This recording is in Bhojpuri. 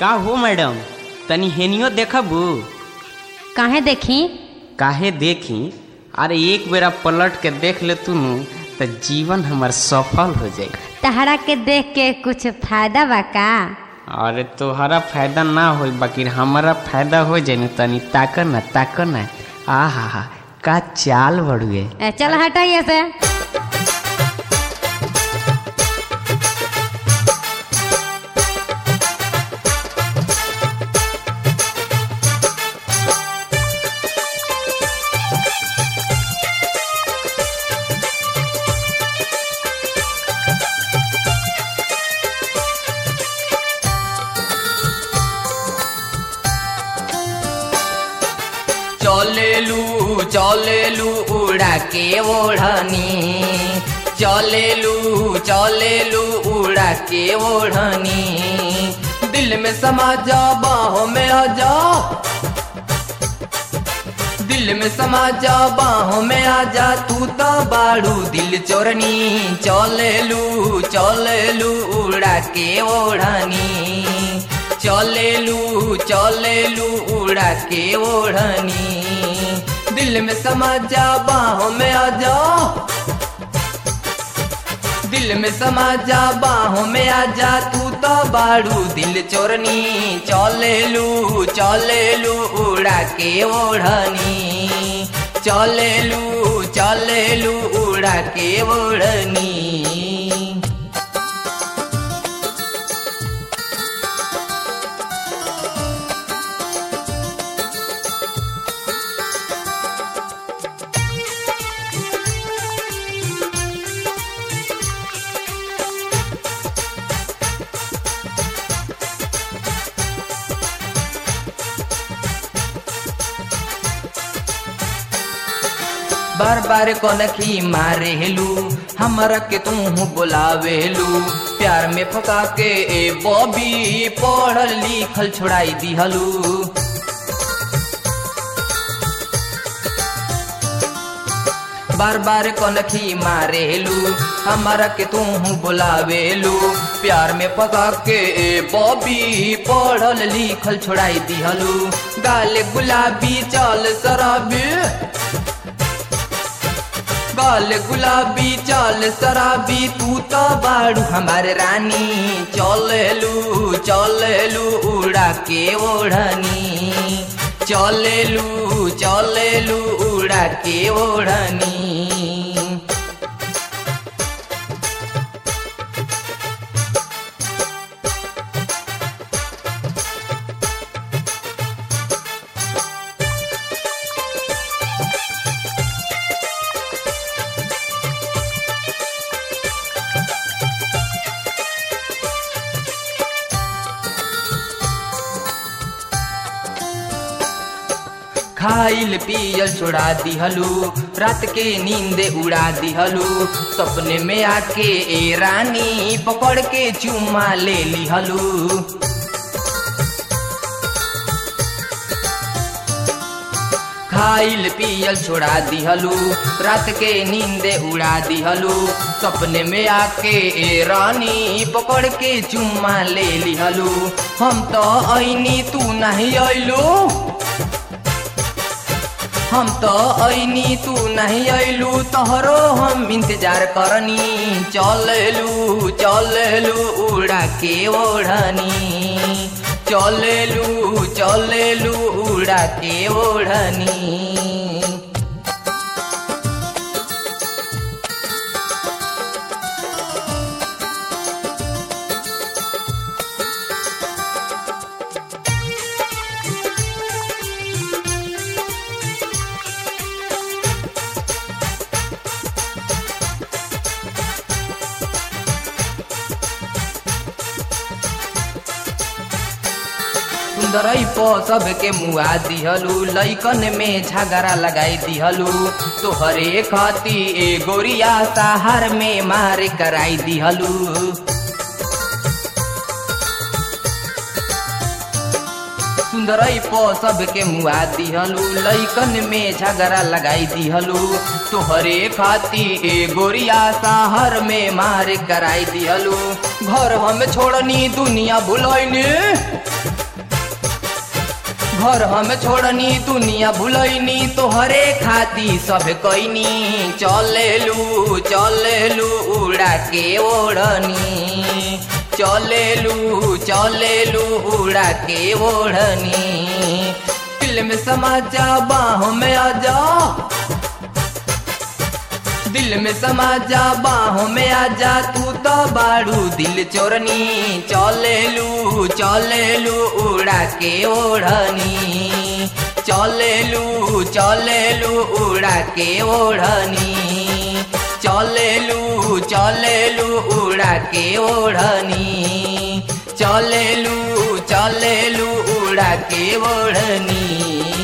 का हो मैडम तनी हेनियो देखबू काहे देखी काहे देखी अरे एक बेरा पलट के देख ले तू तो जीवन हमार सफल हो जाई तहरा के देख के कुछ फायदा बा का अरे तोहरा फायदा ना हो बाकी हमारा फायदा हो जाए न तनी ताक न ताक न आ हा हा का चाल बड़ुए ए, चल हटाइए से चलेलू चलेलू उड़ा के ओढ़नी चलेलू चलेलू उड़ा के ओढ़नी दिल में समा जा बाहों में आ जा दिल में समा जा बाहों में आ जा तू तो बाड़ू दिल चोरनी चलेलू चलेलू उड़ा के ओढ़नी चलेलू चलेलू उड़ा के ओढ़नी दिल में समा जा बाहों में आ जा दिल में समा जा बाहों में आ जा तू तो बाड़ू दिल चोरनी चलेलू चलेलू उड़ा के ओढ़नी चलेलू चलेलू उड़ा के ओढ़नी बार बार कनखी मारेलू हमरा के तू बुलावेलू प्यार में फका के ए बॉबी पढ़ल लिखल छोड़ाई दिहलू बार बार कनखी मारेलू हमरा के तू बुलावेलू प्यार में पका के ए बॉबी पढ़ल लिखल छोड़ाई दिहलू गाल गुलाबी चल शराबी गाल गुलाबी चाल शराबी तू तो बाड़ू हमार रानी चलेलू चलेलू उड़ा के ओढ़नी चलेलू चलेलू उड़ा के ओढ़नी खाइल पियल छोड़ा दिहलू रात के नींदे उड़ा दिहलू सपने में आके ए रानी पकड़ के चुमा ले लिहलू खाइल पियल छोड़ा दिहलू रात के नींदे उड़ा दिहलू सपने में आके ए रानी पकड़ के चुम्मा ले लिहलू हम तो ऐनी तू नहीं अइलू हम तो ऐनी तू नहीं अइलू तोहरो हम इंतजार करनी चलेलू चलेलू उड़ा के ओढ़नी चलेलू चलेलू उड़ा के ओढ़नी सुंदरई प सबके मुआ दिहलू लैकन में झगड़ा लगाई दिहलू तोहरे खाती ए गोरिया सहार में मार कराई दिहलू सुंदरई प सबके मुआ दिहलू लैकन में झगड़ा लगाई दिहलू तोहरे खाती ए गोरिया शहर में मार कराई दिहलू घर हम छोड़नी दुनिया भुलैनी घर हम छोड़नी दुनिया भुलैनी तोहरे खाती सब कैनी चलेलू चलेलू उड़ा के ओढ़नी चलेलू चलेलू उड़ा के ओढ़नी फिल्म समाजा बाहों में आ जा दिल में समा जा बाहों में आ जा तू तो बाड़ू दिल चोरनी चलेलू चलेलू उड़ा के ओढ़नी चलेलू चलेलू उड़ा के ओढ़नी चलेलू चलेलू उड़ा के ओढ़नी चलेलू चलेलू उड़ा के ओढ़नी